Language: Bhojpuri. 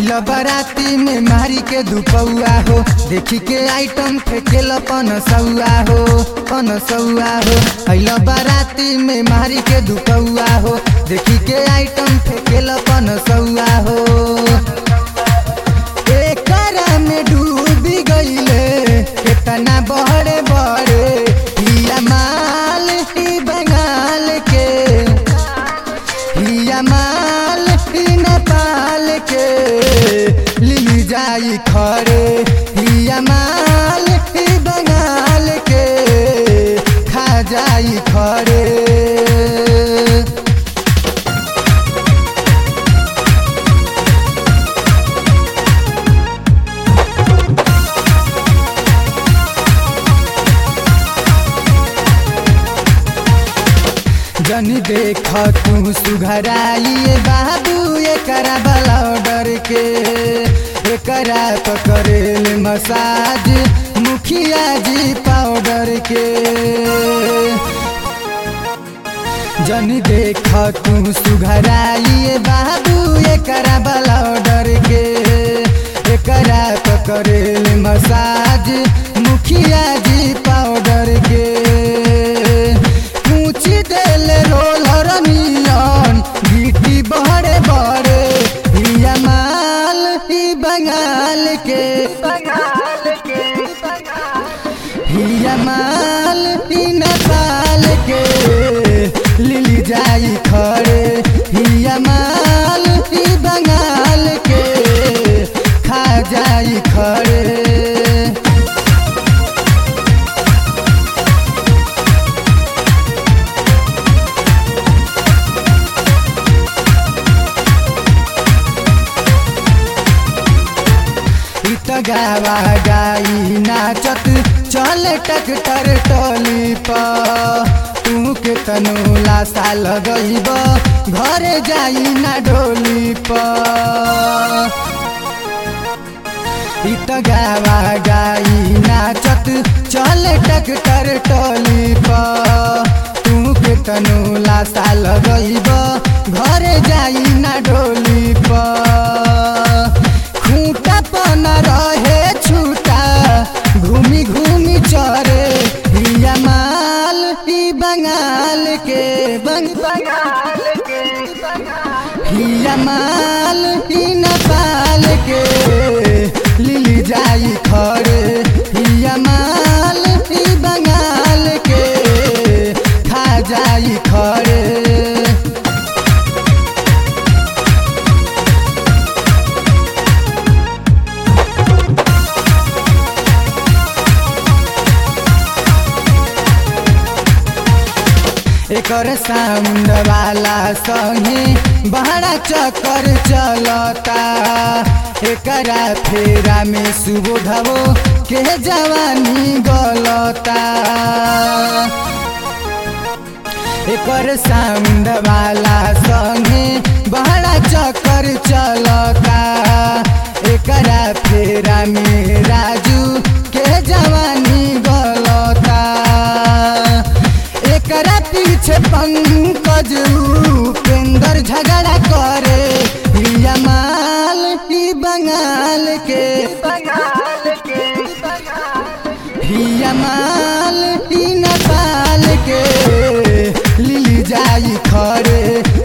अइल बाराती में मारी के दुपौआ हो देखी के आइटम फेंकेल पन सौआ हो पन सौआ हो अइल बाराती में मारी के दुपौआ हो देखी के आइटम फेंकेल पन सौआ हो एकरा में डूबी गईले कितना बड़े बड़े हिया माल ही बंगाल के हिया माल ही नेपाल के लिली जाई खरे हिया माल ही बंगाल के खा जाई खरे जनी देख तू सुघराइए बाबू एकरा वाला ऑर्डर के एकरा तो करेल मसाज मुखिया जी पाउडर के जनी देख तू सुघराइए बाबू एकरा वाला ऑर्डर के एकरा तो करेल मसाज मुखिया जी पाउडर के पूछी देल रोलर नियन गिटी बड़े बड़े हिया माल ही बंगाल के हिया माल ही नेपाल के लिली जाई खड़े हिया माल ही बंगाल के खा जाई खड़े इत गावा गाई नाचत चल टकटर टोली पर तू के तनुला साल गईब घरे जाई ना डोली पर इत गावा गाई नाचत चल टकटर टोली पर तू के तनुला साल गईब घरे जाई ना डोली पर खूंटा पन रहे छूटा घूमी घूमी चरे हिया माल ही बंगाल के बंग बंगाल के हिया माल ही नेपाल के लिली जाई खड़े हिया माल ही बंगाल के खा जाई खड़े एकर साउंड वाला संगे बहरा चक्कर चलता एकरा फेरा में सुबोधवो के जवानी गलता एकर साउंड वाला संगे बहरा चक्कर चलता एकरा फेरा में राजू के जवानी गलता एकरा पीछे पंकज उपेंद्र झगड़ा करे हिया माल ही बंगाल के हिया माल ही नेपाल के लिली जाई खरे